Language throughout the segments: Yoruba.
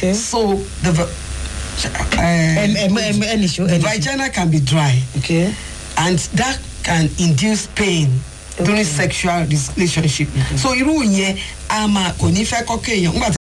Okay. so the va- Em- uh, em- em- ẹnì ṣó the ẹnì ṣó. vagina can be dry okay. and that can induce pain during sexual relationship so irú yẹn a máa kò ní fẹ́ kọ́kọ́ èèyàn nígbà tí.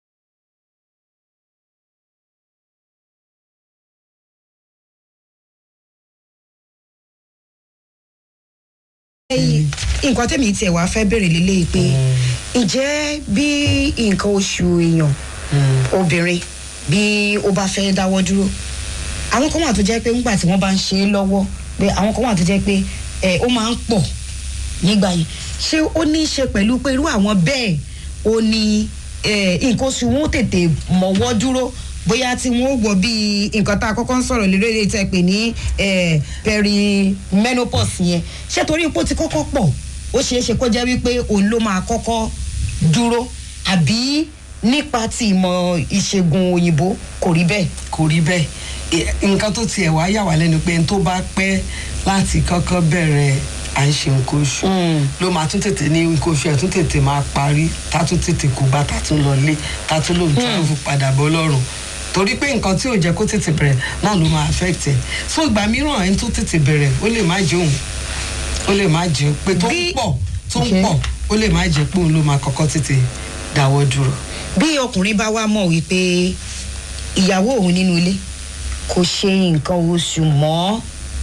Ẹyìn, nǹkan tẹ̀mí tiẹ̀ wá fẹ́ bèrè lélẹ́yìí pé ǹjẹ́ bí nǹkan oṣù èèyàn obìnrin bí ó bá fẹ́ dáwọ́ dúró àwọn kan wà tó jẹ́ pé ńgbà tí wọ́n bá ń ṣe é lọ́wọ́ pé àwọn kan wà tó jẹ́ pé ẹ ó máa ń pọ̀ nígbà yẹn ṣé ó ní í ṣe pẹ̀lú pé irú àwọn bẹ́ẹ̀ ó ní ẹ, nǹkan oṣù wọn ó tètè mọ̀wọ́ dúró bóyá tí wọn ó wọ bíi nǹkan tá a kọ́kọ́ ń sọ̀rọ̀ lórí èdè tẹ́ pé ní ẹ, perimenopause yẹn ṣé torí ipò ti kọ́kọ́ pọ̀ ó ṣeé ṣe kó jẹ́ wípé òun ló máa kọ́kọ́ dúró àbí nípa ti ìmọ̀ ìṣègùn òyìnbó kò rí bẹ́ẹ̀. kò rí bẹ́ẹ̀ E- nǹkan tó tiẹ̀ wá yà wá lẹ́nu pé n tó bá pẹ́ láti kọ́kọ́ bẹ̀rẹ̀ à ń ṣe nǹkan oṣù ló máa tún tètè ní nǹkan oṣù ẹ̀ tún tètè máa parí tá tún tètè kó bá tá tún lọ lé tá tún lòun travel padà bọ́ lọ́rùn torí pé nǹkan tí ò jẹ́ kó tètè bẹ̀rẹ̀ náà ló máa affect ẹ̀ so ìgbà mìíràn ẹni tó tètè bẹ̀rẹ̀ ó lè má jẹun ó lè má jẹun pé tó ń Bí- pọ̀ tó ń Okay. pọ̀ ó lè má jẹ́ pé òun ló máa kọ́kọ́ tètè dáwọ́ dúró. bí ọkùnrin bá wá mọ̀ wípé ìyàwó òun nínú ilé kò ṣe nǹkan oṣù mọ́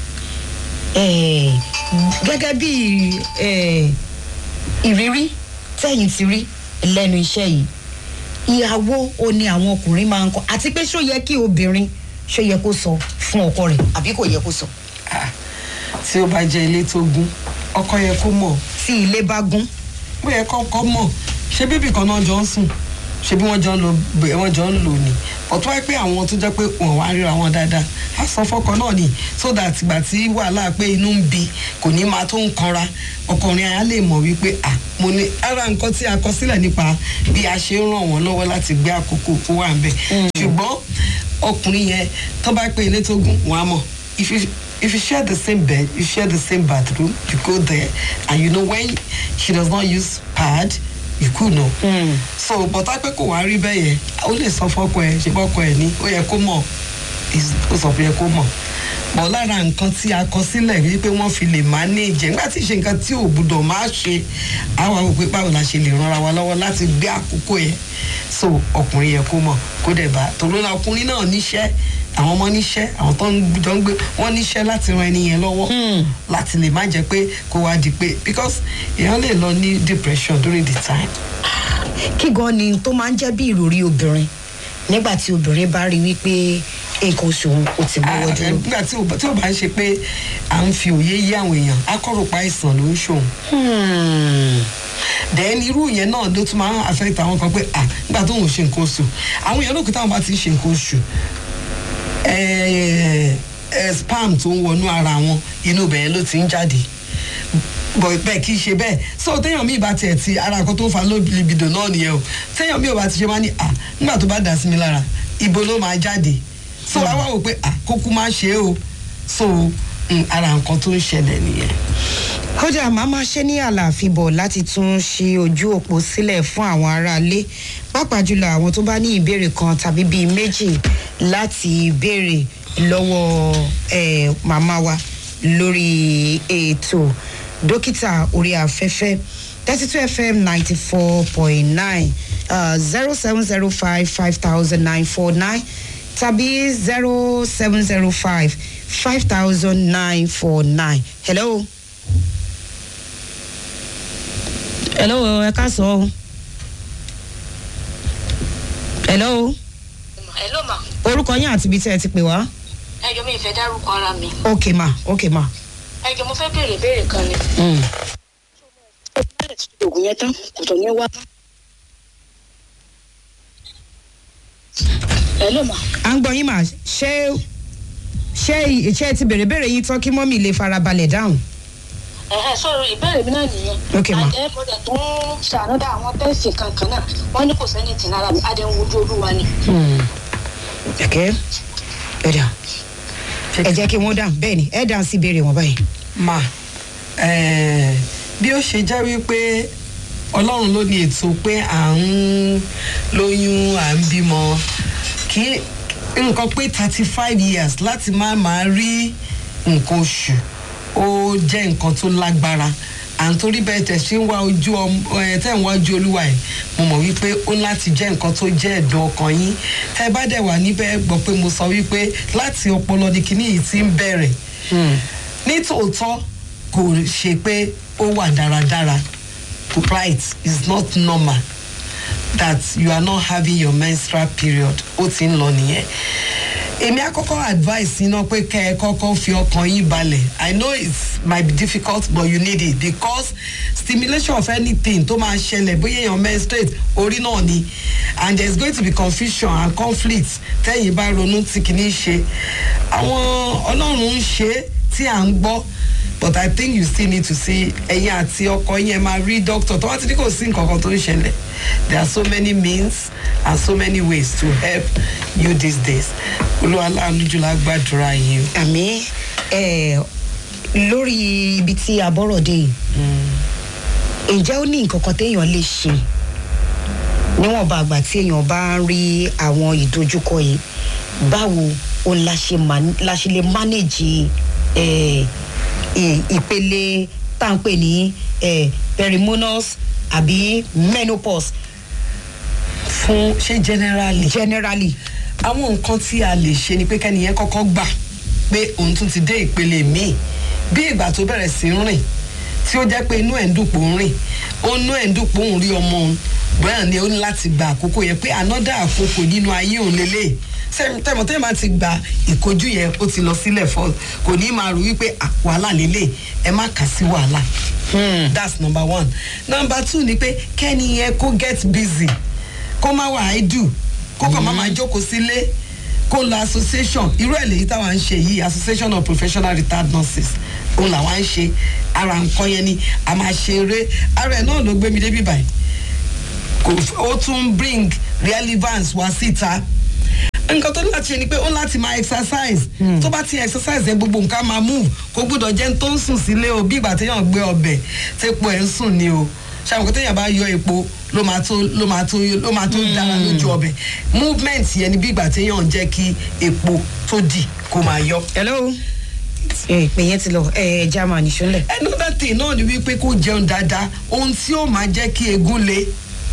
eh, gẹ́gẹ́ bí eh, ìrírí tẹ̀yìn ti rí lẹ́nu iṣẹ́ yìí ìyàwó o ni àwọn ọkùnrin máa ń kọ́ àti pé ṣó yẹ kí obìnrin ṣó yẹ kó sọ fún ọkọ rẹ̀ àbí kò yẹ kó sọ Ah, tí ó bá jẹ́ ilé tó gún ọkọ yẹ kó mọ̀ tí ilé bá gún ó yẹ kọ́kọ́ mọ̀ ṣé bíbí kan náà jọ ń sùn ṣé bí wọ́n jọ ń lò bẹ́ẹ̀ wọ́n jọ ń lò ní ọ̀tún wáyé pé àwọn tó jẹ́ pé wọ́n wá ríra wọn dáadáa á sọ fọ́kọ náà ni so that ìgbà tí wàhálà pé inú ń bi kò ní máa tó ń kanra ọkùnrin á lè mọ̀ wípé à mo ní ara nǹkan tí a kọ sílẹ̀ nípa bí a ṣe ń ràn wọ́n lọ́wọ́ láti gbé àkókò kó wà ń bẹ̀ ṣùgbọ́n ọkùnrin yẹn tó bá pé ilé tó gùn wọ́n á mọ̀ if you if you share the same bed you share the same bathroom you go there and you know when she does not use pad you could know. Mm. so bọ́tá pé kò wá rí bẹ́ẹ̀ yẹn ó lè sọ fọ́kọ ẹ̀ ṣe fọ́kọ ẹ̀ ní ó yẹ kó mọ̀ is- ó sọ pé yẹ kó mọ̀ bọ̀ lára nǹkan tí a kọ sílẹ̀ rí pé wọ́n fi lè manage nígbà tí ìṣe nǹkan tí ò gbúdọ̀ máa ṣe àwọn àwọn òpin báwo la ṣe lè ranra wa lọ́wọ́ láti gbé àkókò yẹn so ọkùnrin yẹ kó mọ̀ kó dẹ̀ bá tòun náà ọkùnrin náà níṣẹ́ àwọn ọmọ níṣẹ́ àwọn tó ń jọ ń gbé wọ́n níṣẹ́ láti ran ẹni yẹn lọ́wọ́ láti lè má jẹ́ pé kó wá di pé because èèyàn lè lọ ní depression during the time kí gan ni tó máa ń jẹ́ bí ìròrí obìnrin nígbà tí obìnrin bá rí wípé nǹkan oṣù òun ò ti gbọ́wọ́ Ah, dúró. nígbà tí ò bá- tí ò bá ń ṣe pé à ń fi òye yí àwọn èèyàn akọ́ròpá àìsàn ló ń ṣòun Hmm. then irú yẹn náà ló tún máa ń affect àwọn kan pé ah nígbà tó ń ṣe nǹkan oṣù àwọn èèyàn lókè táwọn bá ti ń ṣe nǹkan oṣù eh, eh, spam tó ń wọnú ara wọn inú bẹ̀yẹn ló ti ń jáde bọ̀ bẹ́ẹ̀ kì í ṣe bẹ́ẹ̀ so téèyàn míì bá tiẹ̀ ti ara kan tó ń fa low libido náà nìyẹn o téèyàn míì ò bá ti ṣe máa ní ah nígbà tó bá dà sí mi lára ibo ló máa jáde so wá wá wò pé ah kókó máa ṣe é o so mm, ara nǹkan tó ń ṣẹlẹ̀ nìyẹn. kódà màá máa ṣe ní àlàáfíà bọ̀ láti tún ṣe ojú òpó sílẹ̀ fún àwọn aráalé pàápàá jùlọ àwọn tó bá ní ìbéèrè kan tàbí bíi méjì láti béèrè lọ́wọ́ eh, màmá wa lórí ètò dókítà orí afẹ́fẹ́ thirty two fm ninety four point nine zero seven zero five five thousand nine four nine tàbí zero seven zero five five thousand nine four nine hello hello ẹ ká sọ ọ hello hello ma orúkọ yín àti ibi tí ẹ ti pè wá ẹjọ mi ìfẹ dárúkọ ara mi ok ma ok ma. ẹjọ mo fẹ béèrè béèrè kan ni. Mm. oògùn yẹn tán kò tó ní wá. hello ma à ń gbọ́ yín mà ṣé ṣé ṣé ẹ ti bèrè béèrè yín tán kí mọ́mì lè farabalẹ̀ dáhùn. ẹ̀hẹ́ sọ̀rọ̀ ìbéèrè mi náà nìyẹn. Ok, ma. àdé mọ̀dẹ̀ tó ń ṣànúdà àwọn tẹ́sì kankan náà wọ́n ní kò sẹ́ni tì lára mi àdé ń wojú olúwa ni. ẹ̀kẹ́ ẹ dà ẹ jẹ́ kí wọ́n dáhùn bẹ́ẹ̀ ni ẹ dáhùn sí ìbéèrè wọn báyìí. ma eh, bí ó ṣe jẹ́ wípé ọlọ́run ló ní ètò pé à ń lóyún à ń bímọ kí nǹkan pé thirty five years láti má máa rí nǹkan oṣù ó jẹ́ nǹkan tó lágbára à ń torí bẹ́ẹ̀ tẹ̀ ṣe ń wá ojú ọmọ ẹ̀ tẹ̀ ń wá ojú olúwa ẹ̀ mo mọ̀ wípé ó láti jẹ́ nǹkan tó jẹ́ ẹ̀dùn ọkàn yín tẹ́ bá dẹ̀ wà níbẹ̀ gbọ́ pé mo sọ wípé láti ọpọlọ ni kinní yìí ti ń bẹ̀rẹ̀ nítòótọ́ kò ṣe pé ó wà dáradára right is not normal that you are not having your menstrual period ó ti ń lọ nìyẹn èmi àkọ́kọ́ advice iná pé kẹ́ ẹ kọ́kọ́ fi ọkàn yín balẹ̀ i know it might be difficult but you need it because stimulation of anything tó máa ṣẹlẹ̀ bóyá èèyàn menstruate orí náà ni and there is going to be confusion and conflict tẹ́yìn bá ronú tí kìíní ṣe àwọn ọlọ́run ń ṣe tí à ń gbọ́ but i think you still need to see ẹyin àti ọkọ yẹn máa rí doctor tó wá ti ní kò sí nǹkan kan tó ń ṣẹlẹ̀ there are so many means and so many ways to help you these days olúwa láàánú jùlọ gbàdúrà yìí o. àmì ẹ lórí ibi tí a bọ́rọ̀ dé yìí ǹjẹ́ ó ní nǹkan kan téèyàn lè ṣe níwọ̀nba àgbà tí èèyàn bá ń rí àwọn ìdojúkọ yìí báwo o la ṣe man- la ṣe lè manage ẹ, ì- ìpele tá à ń pè ní ẹ, perimenopause àbí menopause fún ṣé generally generally. àwọn nǹkan tí a lè ṣe ni pé kẹ́niyẹn kọ́kọ́ gbà pé òun tún ti dé ìpele míì bí ìgbà tó bẹ̀rẹ̀ sí ń rìn tí ó jẹ́ pé inú ẹ̀ ń dùpò ń rìn ó inú ẹ̀ ń dùpò ń rí ọmọ òun bẹ́ẹ̀ ni ó ní láti gba àkókò yẹn pé another àkókò nínú ayé òun lélẹ̀ tẹmọ tẹmọ ti gba ìkojú yẹn ó ti lọ sílẹ̀ fọ́ kò ní máa rò wípé "Ah, wàhálà lélẹ̀ ẹ má kà sí wàhálà that's number one number two ni pé kẹ́ni yẹn kó get busy kó má wà idle kó kàn má máa jókòó sílé kó lọ association irú ẹ̀ lèyí táwa ń ṣe yìí association of professional retired nurses òun làwa ń ṣe ara nǹkan yẹn ni a máa ṣe eré ara ẹ̀ náà ló gbé mi débi báyìí kò f- ó tún bring relevance wá síta nǹkan tó ní láti ṣe ni pé ó láti máa exercise tó bá ti exercise yẹn gbogbo nǹkan máa move kó gbúdọ̀ jẹ́ tó ń sùn sílé o bí ìgbà téèyàn gbé ọbẹ̀ tépo ẹ̀ ń sùn ni o ṣàwọn téèyàn bá yọ epo ló máa tó ló máa tó ló máa tó dára lójú ọbẹ̀ movement yẹn ni bí ìgbà téèyàn ń jẹ́ kí epo tó dì kó máa yọ. hello ìpè yẹn ti lọ ẹ german ìṣúnlẹ̀. another thing náà ni wípé kó jẹun dáadáa ohun tí ó máa jẹ́ kí egun le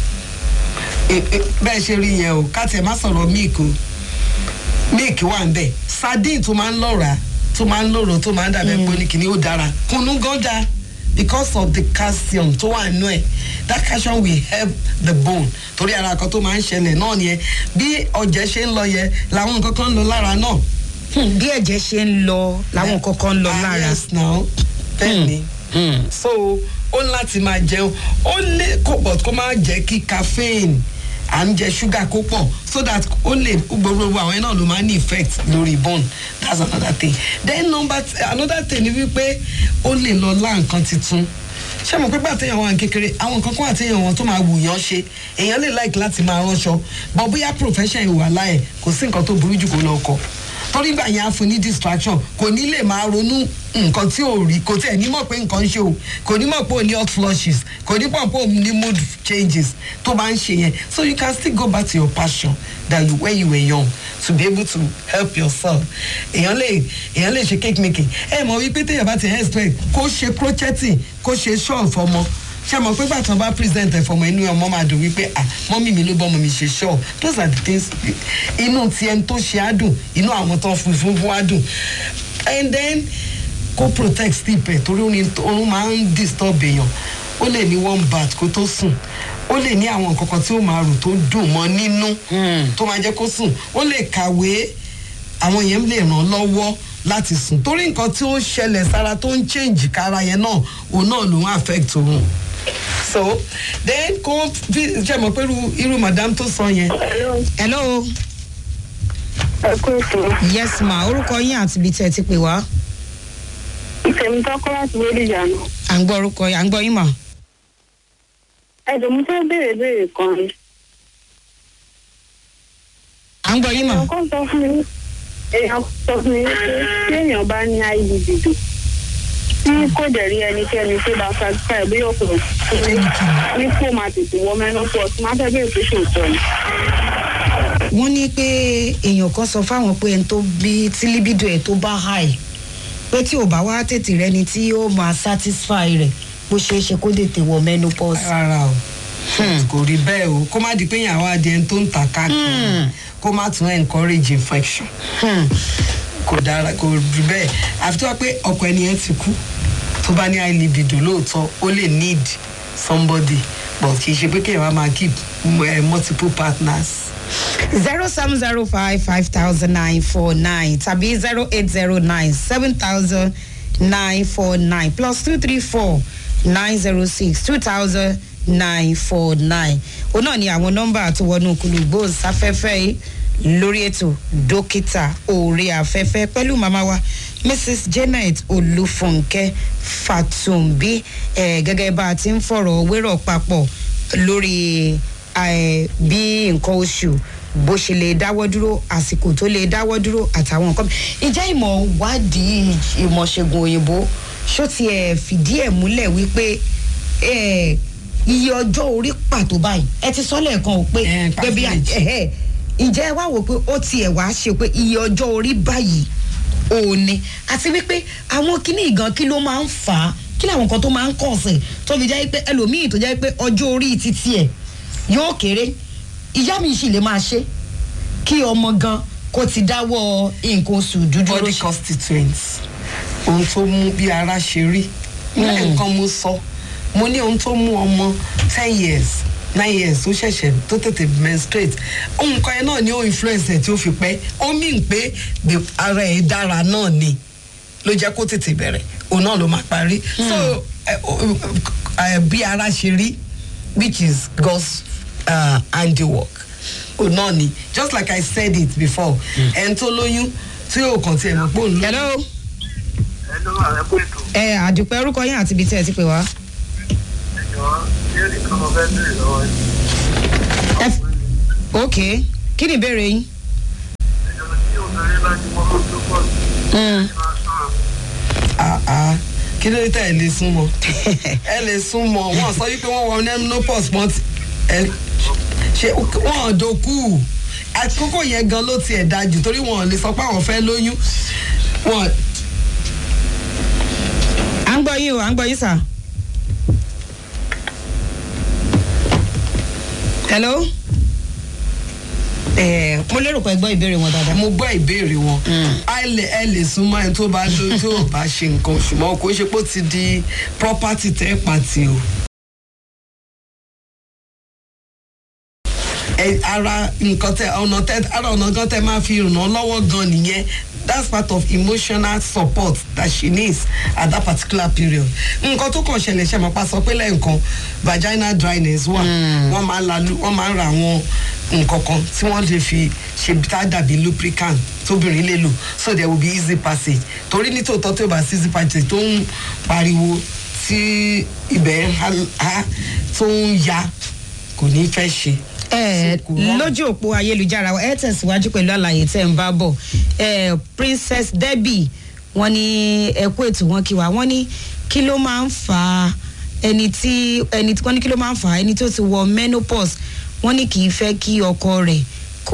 E- e- bẹ́ẹ̀ ṣe rí yẹn o ká tẹ̀ má sọ̀rọ̀ milk o milk wà ń bẹ̀ sardine tó máa ń lọ́ra tó máa ń lòrò tó máa ń dàbẹ̀ pé oníkìní ó dára kunu gan da because of the calcium tó wà nínú ẹ̀ that calcium will help the bone torí ara kan tó máa ń ṣẹlẹ̀ náà nìyẹn bí ọ̀jẹ̀ ṣe ń lọ yẹn làwọn nǹkan kan ń lọ lára náà Hmm, bí ẹ̀jẹ̀ ṣe ń lọ làwọn nǹkan kan ń lọ Ah, lára. yes now bẹ́ẹ̀ ni so ó ní láti máa jẹun ó lè kó but kó máa jẹ́ kí caffeine à ń jẹ ṣúgà kó pọ̀ so that ó lè gbogbo àwọn ẹ̀ náà ló máa ní effect lórí bone that's another thing then number t- another thing ni wípé ó lè lọ lá nǹkan tuntun ṣé mo pé gbà téèyàn wà ní kékeré àwọn nǹkan kan àtéèyàn wọn tó máa wù yán ṣe èèyàn lè like láti máa ránṣọ but bóyá profession ìwà láyè kò sí nǹkan tó burú jù kó lọ kọ torí gbà yẹn á fún ní distraction kò ní lè máa ronú nǹkan tí ò rí kò tẹ̀ ní mọ̀ pé nǹkan ń ṣe o kò ní mọ̀ pé ò ní hot flushes kò ní mọ̀ pé ò ní mood changes tó bá ń ṣe yẹn so you can still go back to your passion that you when you were young to be able to help yourself èèyàn lè èèyàn lè ṣe cake making ẹ mọ̀ wípé téèyàn bá ti expect kó ṣe crocheting kó ṣe shawl fọmọ ṣe mọ̀ pé gbàtàn bá present ẹ̀ fọmọ inú ọmọ máa dùn wípé ah mọ́mí mi ló bọ́ ọmọ mi ṣe shawl those are the things inú ti ẹni tó ṣe á dùn inú àwọn tó ń fún fún fún á dùn and then kó protect sleep ẹ̀ torí orin oorun máa ń disturb èèyàn ó lè ní one bath kó tó sùn ó lè ní àwọn nǹkan kan tí ó máa rò tó dùn mọ́ nínú tó máa jẹ́ kó sùn ó lè kàwé àwọn yẹn lè ràn lọ́wọ́ láti sùn torí nǹkan tí ó ṣẹlẹ̀ sára tó ń change kára yẹn náà òun náà ló ń affect òun so then kó fi ṣe mọ̀ pé irú- irú madam tó sọ yẹn hello ẹ kú ètò yes ma orúkọ yín àti ibi tí ẹ ti pè wá ìfẹ̀mí tọ́kọ́ láti wọlé ìyànà. à ń gbọ́ orúkọ yín à ń gbọ́ yín mà. ẹ̀dùn mo fẹ́ béèrè béèrè kan ni. à ń gbọ́ yín mà. èèyàn kan sọ fún mi èèyàn sọ fún mi pé tí èèyàn bá ní iud dùn tí kò dẹ̀ rí ẹnikẹ́ni tó bá satisfy bí ọkùnrin ní kó máa tètè wọ menopause máa fẹ́ béèrè pé ṣòótọ́ ni. wọ́n ní pé èèyàn kan sọ fáwọn pé ẹni tó bí tí libido ẹ̀ tó bá high pé tí ò bá wá tètè rẹni tí ó máa satisfy rẹ̀ bó ṣeé ṣe kó tètè wọ menopause. rárá o kò rí bẹ́ẹ̀ o kó má di pé ìyàwó adìẹ tó ń ta káàkiri kó má tún encourage infection Hmm. kò dára kò rí bẹ́ẹ̀ àfi tó wá pé ọkọ ẹni yẹn ti kú tó bá ní high libido lóòótọ́ ó lè need somebody but kì í ṣe pé kéèyàn wá máa keep uh, multiple partners. zero seven zero five five thousand nine four nine tàbí zero eight zero nine seven thousand nine four nine plus two three four nine zero six two thousand nine four nine òun náà ni àwọn nọ́mbà tó wọnú kùlùgbò sáfẹ́fẹ́ yìí lórí ètò dókítà orí afẹ́fẹ́ pẹ̀lú màmá wa mrs janet olúfúnkẹ́ fatumbi eh, gẹ́gẹ́ bá a ti ń fọ̀rọ̀ wérọ̀ papọ̀ lórí eh, bí nǹkan oṣù bó ṣe lè dáwọ́ dúró àsìkò tó lè dáwọ́ dúró àtàwọn nǹkan ìjẹ́ ìmọ̀ wádìí ìmọ̀ ṣègùn òyìnbó ṣó ti ẹ̀ fìdí ẹ̀ múlẹ̀ wípé eh, iye ọjọ́ orí pàtó báyìí ẹ ti sọ lẹ́ẹ̀kan ò pé Eh, pé bí percentage. ẹ̀hẹ́ ǹjẹ́ ẹ wá wò pé ó tiẹ̀ wá ṣe pé iye ọjọ́ orí báyìí òní àti wípé àwọn kíní ìgan kí ló máa ń fà á kí làwọn nǹkan tó máa ń kàn sí tó fi jẹ́ pé ẹlòmíì tó jẹ́ pé ọjọ́ orí títí ẹ̀ yóò kéré ìyá mi sì lè máa ṣe kí ọmọ gan kó ti dáwọ́ nǹkan oṣù dúdú body constituents ohun tó mú bí ara ṣe rí lẹ́ẹ̀kan mo sọ mo ní ohun tó mú ọmọ ten years nine years tó ṣẹ̀ṣẹ̀ tó tètè menstruate ohun kan yẹn náà ni ó influence ẹ̀ tí ó fi pẹ́ ó mìn pé the ara ẹ̀ dára náà ni ló jẹ́ kó tètè bẹ̀rẹ̀ òun náà ló máa parí so ẹ, o- o- ẹ, bí ara ṣe rí which is God's uh, handiwork òun náà ni just like I said it before ẹni tó lóyún tí yóò kàn tiẹ̀ mọ̀ pé òun lóyún. hello ẹnu ààrẹ pé ètò ẹ àdùpẹ́ orúkọ yín àti ibi tí ẹ ti pè wá. ìjọ yóò nìkan mo fẹ́ bèrè lọ́wọ́ yìí. ẹ f- ok kí ni ìbéèrè yín. ìjọ tí obìnrin bá ti mọ́ tó pọ̀ sí Mm. i máa sọ̀rọ̀. Ah, ah. kí ló dé tẹ́ ẹ lè súnmọ́ ẹ lè súnmọ́ wọ́n sọ wípé wọ́n wọ menopause wọ́n ti ẹ ṣe wọ́n dòkú àkókò yẹn gan ló tiẹ̀ da jù torí wọn ò lè sọ pé àwọn fẹ́ lóyún wọn à ń gbọ́ yín o à ń gbọ́ yín sà. hello. ẹ mo lérò pé ẹ gbọ́ ìbéèrè wọn dáadáa. mo gbọ́ ìbéèrè wọn ẹ lè ẹ lè súnmọ́ ẹni tó bá lóyún tó ò bá ṣe nǹkan ṣùgbọ́n kò ń ṣe pé ó ti di property tẹ́ pàtì o. ẹ ara nǹkan tẹ ọ̀nà tẹ ara ọ̀nà gan tẹ máa fi ràn án lọ́wọ́ gan nìyẹn that's part of emotional support that she needs at that particular period. nǹkan tó kàn ṣẹlẹ̀ ṣe máa pa sọ pé lẹ́ẹ̀kan vaginal dryness wà wọ́n máa ń la lu- wọ́n máa ń ra àwọn nǹkan kan tí wọ́n lè fi ṣe tá a dàbí lubricant tóbìnrin lè lò so there will be easy passage torí ní tòótọ́ tó bá sí easy passage tó ń pariwo tí ibẹ̀ ń ha- ha tó ń ya kò ní fẹ́ ṣe ẹ kò rọrùn. lójú òpó ayélujára ẹ tẹ̀síwájú pẹ̀lú àlàyé tẹ̀ ń bá bọ̀ ẹ princess debbie wọ́n ní ẹkú ètò wọn kí wa wọ́n ní kí ló máa ń fa ẹni tí ẹni tí wọ́n ní kí ló máa ń fa ẹni tó ti wọ menopause wọ́n ní kì í fẹ́ kí ọkọ rẹ̀ kó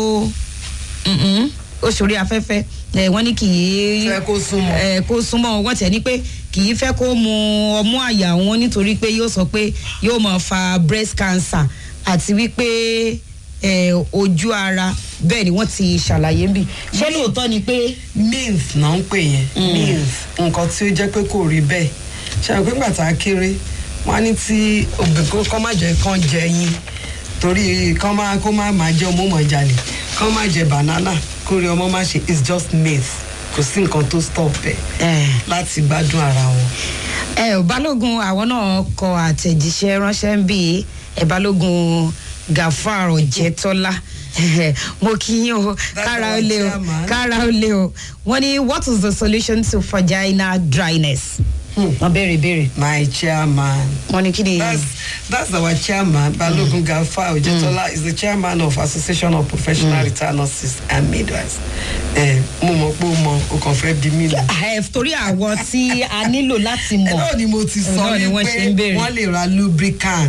mm-mm, ó ṣòrí afẹ́fẹ́ ẹ wọ́n ní kì í Fẹ́ kó súnmọ́. ẹ kó súnmọ́ wọ́n tẹ̀ ní pé kì í fẹ́ kó mu ọmú àyà wọn nítorí pé yóò sọ pé yóò máa fa breast cancer àti wípé ẹ, ojú ara bẹ́ẹ̀ ni wọ́n ti ṣàlàyé ń bì ṣé lóòótọ́ ni pé means náà ń pè yẹn means nǹkan tí ó jẹ́ pé kò rí bẹ́ẹ̀ ṣe àwọn pípa tá a kéré wọ́n á ní tí obìnrin kọ́ má jẹ́ kán jẹ yín torí kán má kó má má jẹ ọmọ mọ̀ jalè kán má jẹ banana kó rí ọmọ má ṣe it's just myth kò sí nǹkan tó stop ẹ̀ ẹ, láti gbádùn ara wọn. ẹ ò balógun àwọn náà kọ àtẹ̀jíṣẹ́ ránṣẹ́ ń bì ẹ balógun gafar ọ̀jẹ̀tọ́lá mo kí yín o kára ó lé o chairman. kára ó lé o wọ́n ní what is the solution to vaginal dryness Hmm. wọ́n béèrè béèrè my chairman. wọ́n ní kí ni. That's that's our chairman, Balogun Gafa Ojetola is the chairman of Association of Professional Retired Nurses and Midwives. Ẹ mo mọ̀ pé o mọ o kàn fẹ́ bí mi lọ. ẹ torí àwọn tí a nílò láti Ẹ mọ̀ náà ni mo ti sọ náà ni wọ́n ṣe ń wípé béèrè. wọ́n lè ra lubricants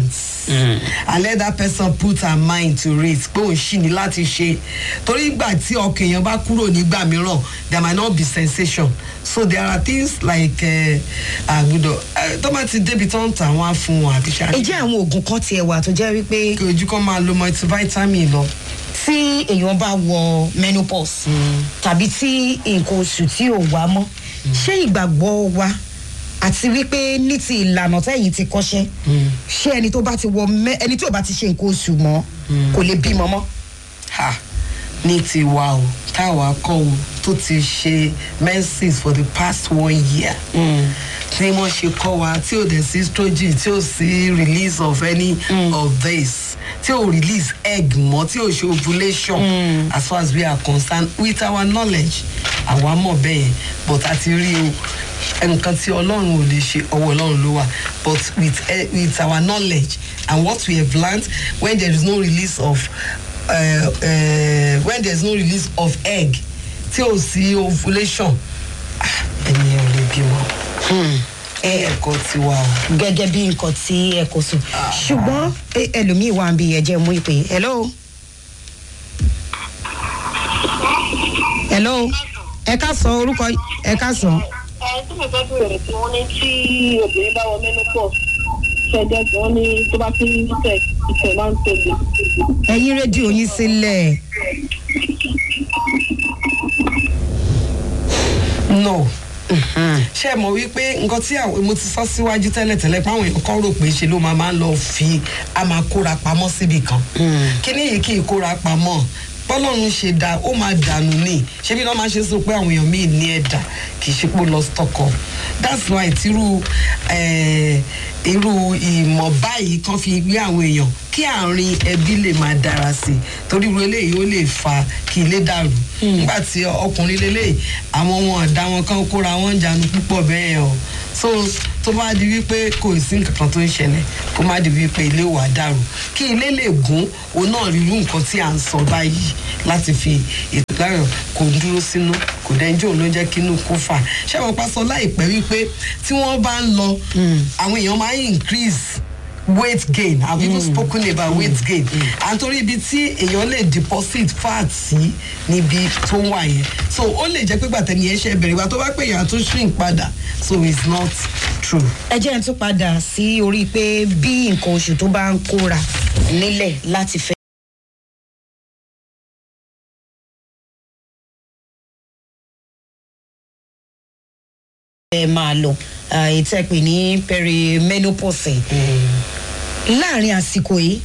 and let that person put her mind to it pé òun ṣì ní láti ṣe torí ìgbà tí ọkàn èèyàn bá kúrò nígbà mìíràn there might not be sensation so there are things like àgùdọ̀ tó bá ti débi tó ń tà wọ́n á fún wọn àbí ṣáà ǹjẹ́ àwọn oògùn kan tiẹ̀ wà tó jẹ́ wípé kí ojú kan máa lo multivitamin lọ. tí èèyàn bá wọ menopause tàbí tí nǹkan oṣù tí ò wá mọ́ ṣé ìgbàgbọ́ wa àti wípé ní ti ìlànà tẹ́yìn ti kọ́ṣẹ́ ṣé ẹni tó bá ti wọ mẹ́- ẹni tí ò bá ti ṣe nǹkan oṣù mọ́ kò lè bímọ mọ́. ha ní tiwa o táwa kọ́ o tó ti ṣe menses for the past one year tí wọ́n ṣe kọ́ wa tí ò dẹ̀ sí estrogen tí ò sí release of any of this tí ò release egg mọ́ tí ò ṣe ovulation as far as we are concerned with our knowledge àwa mọ̀ bẹ́ẹ̀ yẹn but a ti rí o nǹkan tí ọlọ́run ò lè ṣe ọwọ́ ọlọ́run ló wà but with, eh, with our knowledge and what we have learned when there is no release of uh, uh, when there is no release of egg tí ò sí ovulation ah, ẹni ò lè bímọ ẹ ẹ̀kọ́ tiwa o. gẹ́gẹ́ bí nǹkan tí ẹ kò sùn ṣùgbọ́n ẹ- ẹlòmíì wà ń bí ẹ̀jẹ̀ mú ìpè hello. hello ẹ ká sọ orúkọ ẹ ká sọ. ẹ tí mo fẹ́ bèrè tí wọ́n ní tí obìnrin bá wọ menopause ṣẹjẹ tí wọ́n ní tó bá ti ń tẹ̀ ìfẹ́ máa ń tóbi. ẹyin rédíò yín sílẹ̀ no ṣe mọ̀ wípé nǹkan tí àwọn mo ti sọ síwájú tẹ́lẹ̀tẹ́lẹ̀ pé àwọn èèyàn kan rò pé ṣe ló máa máa ń lọ fi a máa kóra pamọ́ síbì kan kíní yìí kì í kóra pamọ́ bọ́lọ́run ṣe dá ó máa dànù ní ṣé bí wọ́n máa ṣe sọ pé àwọn èèyàn míì ní ẹ̀dà kì í ṣe pé ó lọ stock up that's why tírú eh, irú ìmọ̀ báyìí kan fi gbé àwọn èèyàn kí àárín ẹbí lè máa dára sí i torí irú eléyìí ó lè fa kí ilé dàrú nígbà tí ọkùnrin lélẹ́yìí àwọn ọmọ ọ̀dà wọn kan kóra wọn jánu púpọ̀ bẹ́ẹ̀ o so tó bá di wípé kò sí nǹkan kan tó ń ṣẹlẹ̀ kó má di wípé ilé wà dàrú kí ilé lè gún òun náà rí irú nǹkan tí à ń sọ báyìí láti fi ètò láyọ̀ kò dúró sínú kò dẹ́njọ́ ló jẹ́ kínú kó fà ṣé wọn pa sọ láìpẹ́ wípé tí wọ́n bá ń lọ àwọn èèyàn máa ń increase weight gain i have even spoken about weight gain and torí ibi tí èèyàn lè deposit fat sí níbi tó wà yẹn so ó lè jẹ́ pé gbàtẹ́ nìyẹn ṣe bẹ̀rẹ̀ ìgbà tó bá pè yàn tó shrink padà so it's not true. ẹ jẹ́ ń tún padà sí orí pé bí nǹkan oṣù tó bá ń kóra nílẹ̀ láti fẹ́. ẹ máa lọ ìtẹ́pẹ̀ ní perimenopause láàrin àsìkò yìí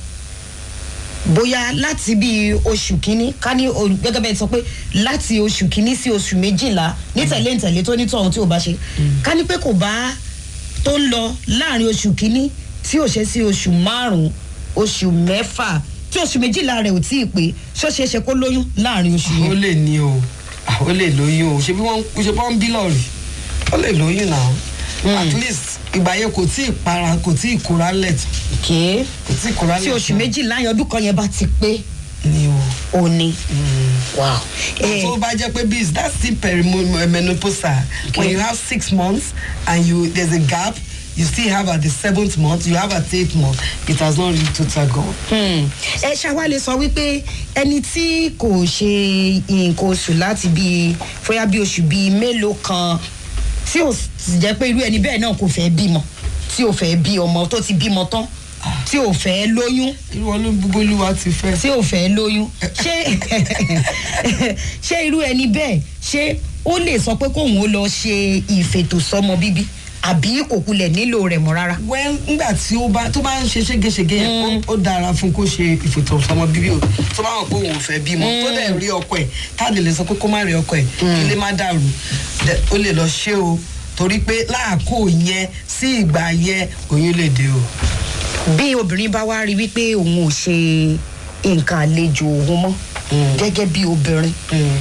bóyá láti bí oṣù kínní ká ní o- gẹ́gẹ́ bẹ́ẹ̀ sọ pé láti oṣù kínní sí oṣù méjìlá ní tẹ̀lé ntẹ̀lé tó ní tọ̀hún tí ò bá ṣe ká ní pé kò bá tó ń lọ láàrin oṣù kínní tí ò ṣe sí oṣù márùn-ún oṣù mẹ́fà tí oṣù méjìlá rẹ̀ ò tí ì pé ṣó ṣeé ṣe kó lóyún láàrin oṣù ó yẹn. lè ní o ah, ó lè lóyún o ṣe bí wọ́n ṣe bí wọ́n ń bí lọ́ọ̀rì ó lè lóyún náà at least ìgbà yẹn kò tí ì para kò tí ì kóra lẹ̀ tán kéé kò tí ì kóra lẹ̀ tí oṣù tán. méjìlá yẹn ọdún kan yẹn bá ti pé ni o. òní. wow. Eh, tó bá jẹ́ pé bis that's still perimenopausal when you have six months and you there's a gap you still have at the seventh month you have at the eighth month it has not reached total gone. Hmm. ẹ ṣàwálẹ̀ sọ wípé ẹni tí kò ṣe nǹkan oṣù láti bíi fóyá bí oṣù bíi mélòó kan tí ò sì jẹ́ pé irú ẹni bẹ́ẹ̀ náà kò fẹ́ bímọ tí ò fẹ́ bí ọmọ tó ti bímọ tán tí ò fẹ́ lóyún irú ọlọ́run gbogbo olúwa ti fẹ́. tí ò fẹ́ lóyún ṣé ṣé irú ẹni bẹ́ẹ̀ ṣé ó lè sọ pé kóun ó lọ ṣe ìfètòsọ́mọ bíbí àbí kò kulẹ̀ nílò rẹ̀ mọ́ rárá. well nígbà tí ó bá tó bá ń ṣe ségesège yẹn ó- ó dára fún kó ṣe ìfètò ọmọ bíbí o tó bá wọn pé òun ò fẹ́ bímọ tó dẹ̀ rí ọkọ ẹ̀ táàdì lè sọ pé kó má rí ọkọ ẹ̀ kí ilé má dàrú dẹ̀ ó lè lọ ṣe o torí pé láàkó yẹn sí ìgbà yẹn oyún lè dé o. bí obìnrin bá wá rí wípé òun ò ṣe nǹkan àlejò òun mọ́ gẹ́gẹ́ bí obìnrin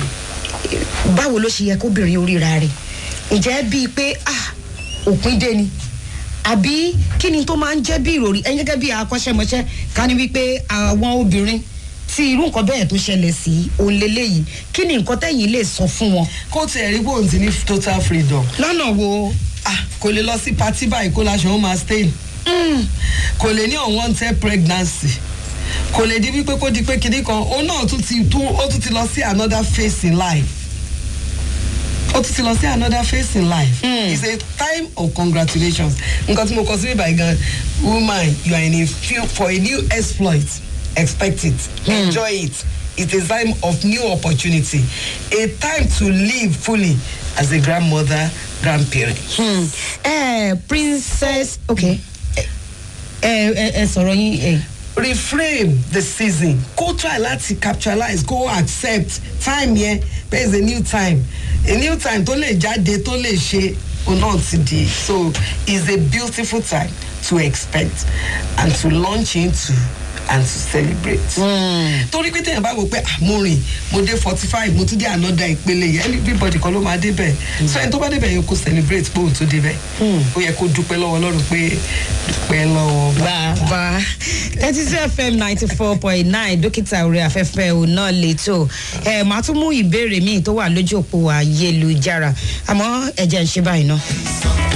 báwo ló ṣe yẹ kóbìnrin oríra rẹ̀ ǹjẹ́ bíi pé ah òpin dé ni àbí kí ni tó máa ń jẹ́ bí ìròrí ẹ̀yin gẹ́gẹ́ bí akọ́ṣẹ́mọṣẹ́ ká ní wípé àwọn obìnrin tí irú nǹkan bẹ́ẹ̀ tó ṣẹlẹ̀ sí òun lélẹ́yìí kí ni nǹkan tẹ̀yìn lè sọ fún wọn kó tiẹ̀ rí bóun ti ní total freedom lọ́nà wo ah kò lè lọ sí patí báyìí kó láṣọ ó máa stain kò lè ní unwanted pregnancy kò lè di wípé kó di pé kinní kan òun náà tún ti tún ó tún ti lọ sí another phase in life ó tún ti lọ sí another phase in life it's a time of congratulations nǹkan tí mo kọ sí bíbá gan woman you are in a few for a new exploit expect it enjoy it it's a time of new opportunity a time to live fully as a grandmother grandparent. Hmm. Eh, princess okay ẹ ẹ ẹ sọ̀rọ̀ yín ẹ. reframe the season kó try láti capitalize kó accept time yẹn there is a new time a new time tó lè jáde tó lè ṣe òun náà ti di so it's a beautiful time to expect and to launch into and to celebrate. torí pé téèyàn bá wò pé ah mo rìn mo dé forty five mo tún dé another ìpele yẹn everybody kan ló máa débẹ̀ so ẹni tó bá débẹ̀ yẹn kó celebrate pé òun tó débẹ̀ ó yẹ kó dúpẹ́ lọ́wọ́ ọlọ́run pé dúpẹ́ lọ́wọ́ bá. bàbá thirty two fm ninety four point nine dókítà orí afẹ́fẹ́ ò náà lẹ́tọ̀ ẹ̀ máa tún mú ìbéèrè míì tó wà lójú òpó ayélujára àmọ́ ẹ̀jẹ̀ ń ṣe báyìí náà.